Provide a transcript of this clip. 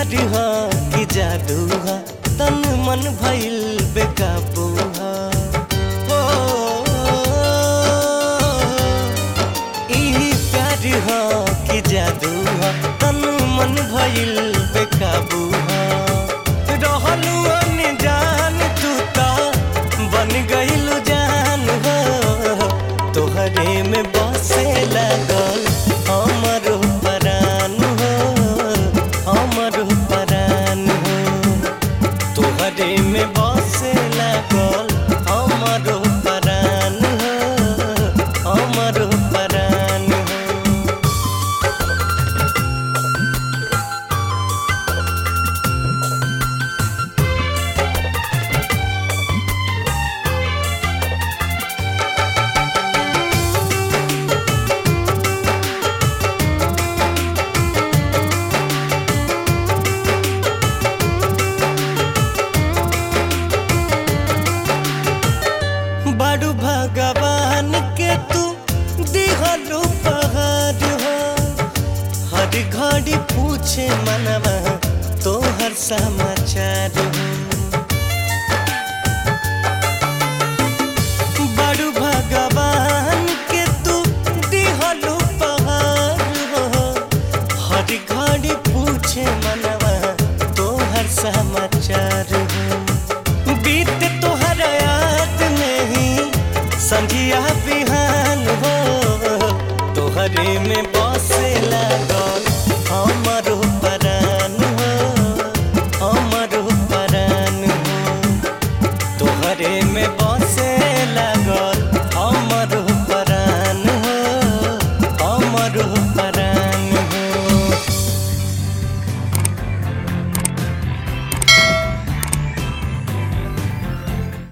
प्यार हा कि जादू हा तन मन भइल बेकाबू हा ओ, ई प्यार हा कि जादू हा तन मन भइल बेकाबू हा रहलू अनजान तू ता बन गइलू जान हो तोहरे में बसे लागल हमर परान हो हमर परान हो तोहरे में बसे लागल हमर परान हो हमर परान हो बड़ू भगवान के तू दिहलू पहाड़ हो हर घड़ी पूछे मनवा तोहर समाचार हो बड़ू भगवान के तू दिहलू पहाड़ हो हर घड़ी पूछे मनवा तोहर समाचार हो बीत तोहर याद में ही संझिया बिहान हो तोहरे में बसे लागल हमर परान हो हमर परान हो तोहरे में बसे